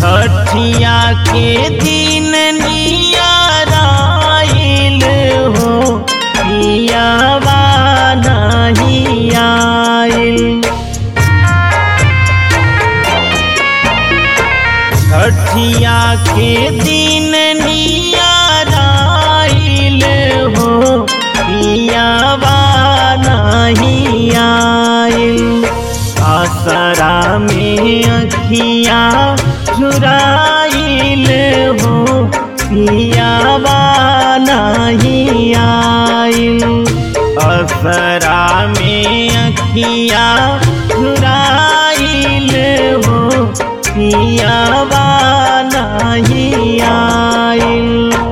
छठिया के दिन नियाराइल हो पियावा नहीं आइल छठिया के दिन नियाराइल हो पियावा नहीं आइल आसरा में अखिया झुराइल हो पियावा नहीं आइल असरा में अखिया झुराइल हो पियावा नहीं आइल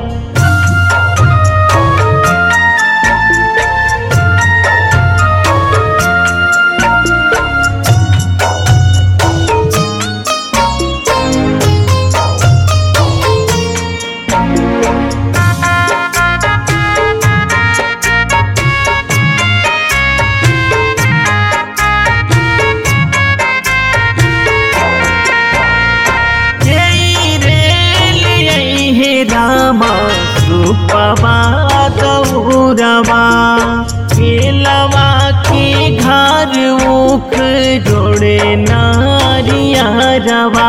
जय रे हे रामा सुपवा गौरवा केलवा के घर उख जोड़े नारिया रवा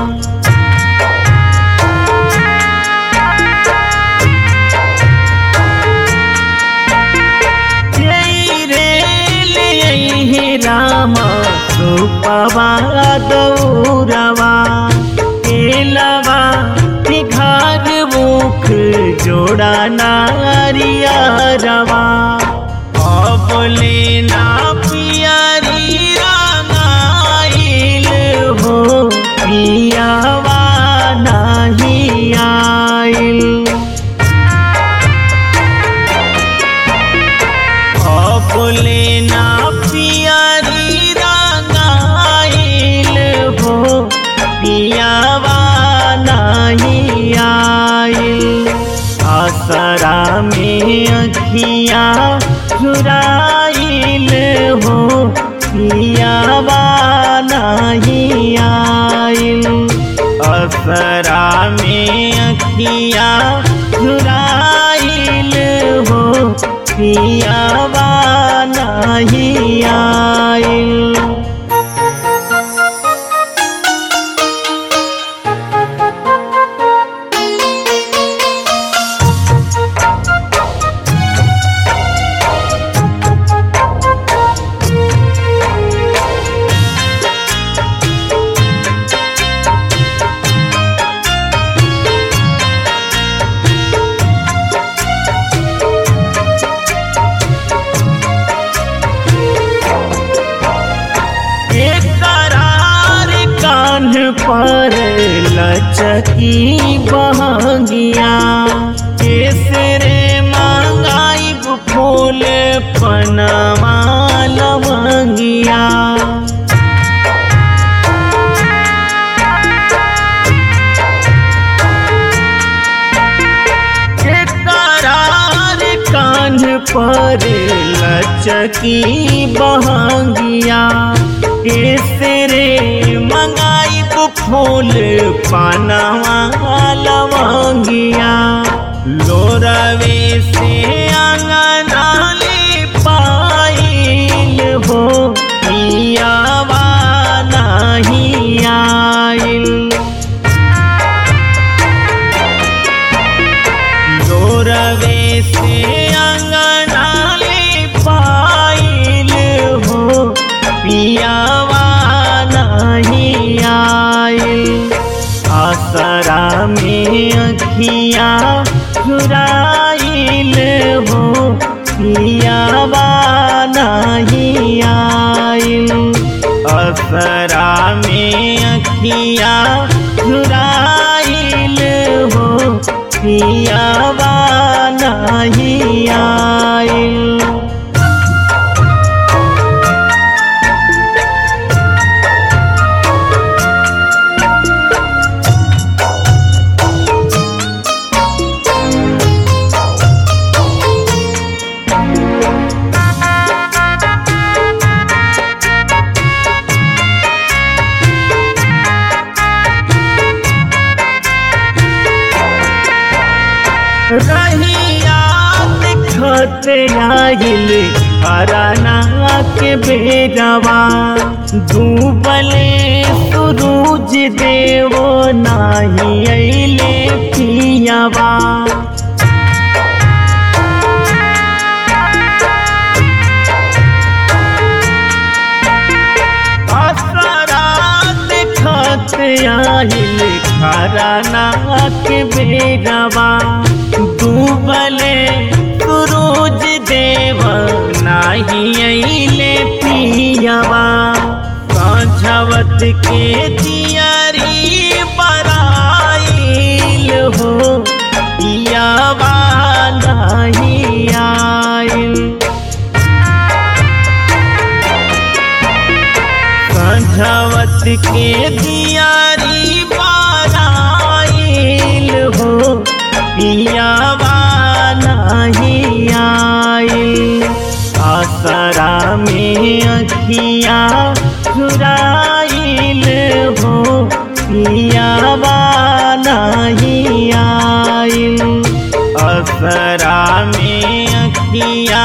जय रे हे रामा सुपवा गौरवा केलवा के घर मुख जोड़ा नारिया रवा बोले ना पियारी रंगाइल हो पियावा नहीं आइल बोले ना पियारी रंगाइल हो पियावा नहीं आइल आसरा में अखिया झुराइल हो पियावा नहीं आइल असरा में अखिया झुराइल हो पियावा नहीं आइल एक करार कान पर लचकी बहंगिया केसरे मांगाई फूल पनमा लवंगिया एक करार कान पर लचकी बहंगिया केसरे मंगाई फूल पानवा लवंगिया लोरवे से अंगनाले पाइल हो पियावा नहीं आइल लोरवे से अंगनाले पाइल हो पियावा नहीं आइल आसरा में अखिया झुराइल हो पियावा नहीं आइल असरा में अखिया झुराइल हो पियावा नहीं आइल रहिया दिखत आइल अराना के बेरवा डूबले सूरज देवो नाही अइले पियावा असरा दिखत आइल खराना के बेरवा डूबले सूरज देव नाही अइले पियावा साझवत के दियारी बराइल हो पियावा नाही आइल संझवत के दियारी बाराइल हो पियावा नहीं आइल आसरा में अखिया चुराइल हो पियावा नहीं आइल असरा में अखिया